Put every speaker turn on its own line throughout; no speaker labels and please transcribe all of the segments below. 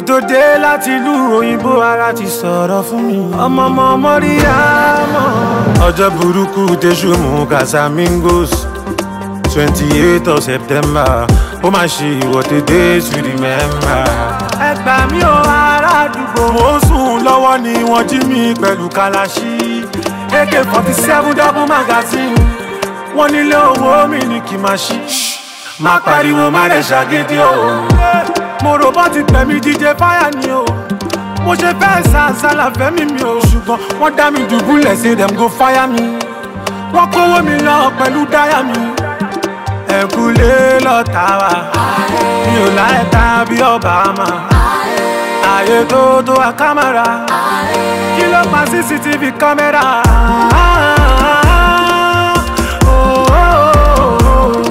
tó dé láti ìlú òyìnbó ara ti sọ̀rọ̀ fún mi. ọmọ ọmọ mọ́ríyámọ̀. ọjọ́ burúkú tẹ̀sù mú casamigos twenty eight of september ó máa ṣe ìwọ́de dé to remember. ẹ gbà mí o ará àdúgbò. mo ń sùn lọ́wọ́ ni wọ́n jí mi pẹ̀lú kalaṣí ak forty seven double magazine wọ́n nílé owó mi ní kí n máa ṣí. má pariwo má rẹ̀ ṣàgídí o. mo rò bọ́ ti pẹ̀mí díje fáyà ni o. mo ṣe fẹ́ sàṣàlà fẹ́mi mi o. ṣùgbọ́n wọ́n dá mi dùbúlẹ̀ say dem go fire mi. wọ́n kówó mi lọ pẹ̀lú dáyà mi. ẹ̀kúlé lọ́ta wa mi ò láì ta bí Obama. ààyè tó tó wa kámẹ́rà kí ló pa cctv kámẹ́rà. Oh, oh, oh, oh.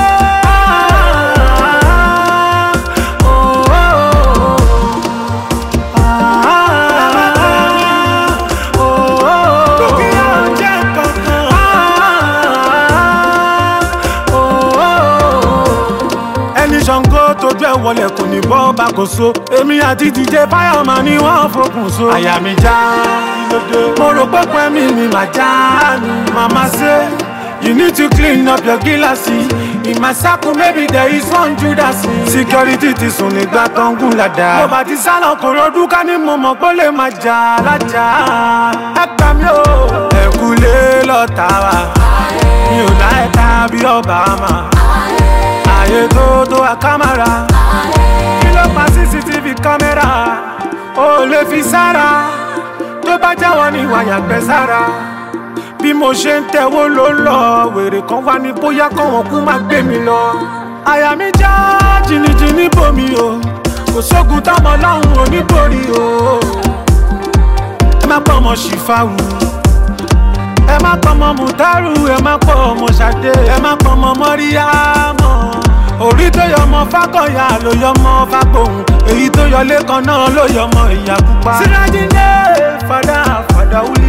Ah, oh, oh, oh. Ah, oh, oh, oh. Dúkìá ò jẹ́ kankan. Ah, oh, oh, oh. ẹni ṣàngó tójú ẹ wọlé kò ní bọ́ bá kò so èmi àti dj fáyọmọ ni wọ́n fokùn so. àyà mi já mo rò pé pẹ́mí mi mà já ni màmá ṣe. You need to clean up your gíláàsì. In my circle maybe there is one Judas. Security ti sùn nígbà tó ń gùn ládàá. Mo bá ti sálọ kò rọdún ká ní mo mọ̀ pé ó lè máa jà lájà. Ẹ gbà mí o. Ẹ̀kúlé lọ́ta wa. Mi ò láì ta bí Obama ààyè tó tó wa kámẹ́rà kí ló pa cctv kámẹ́rà ó lè fi sára tó bá jáwọ́ ní wàyà gbẹ sára bí mo ṣe ń tẹ̀wó ló ń lọ wèrè kan wá ní bóyá kọ́wọ́n kú má gbé mi lọ àyà mi já jìnnìjìnnì bomi o kò sógun táwọn ọlọ́run ò ní borí o ẹ má pọ̀ ọmọ ṣìfàwù ẹ má pọ̀ ọmọ mùtárù ẹ má pọ̀ ọmọ ṣàdé ẹ má pọ̀ ọmọ mọ́ríyámọ̀ orí tó yọ ọmọ fákọ̀yà ló yọ ọmọ fágbóhùn èyí tó yọ lẹ́kan náà ló yọ ọmọ ìyá pupa. sirajinde fada fada wuli.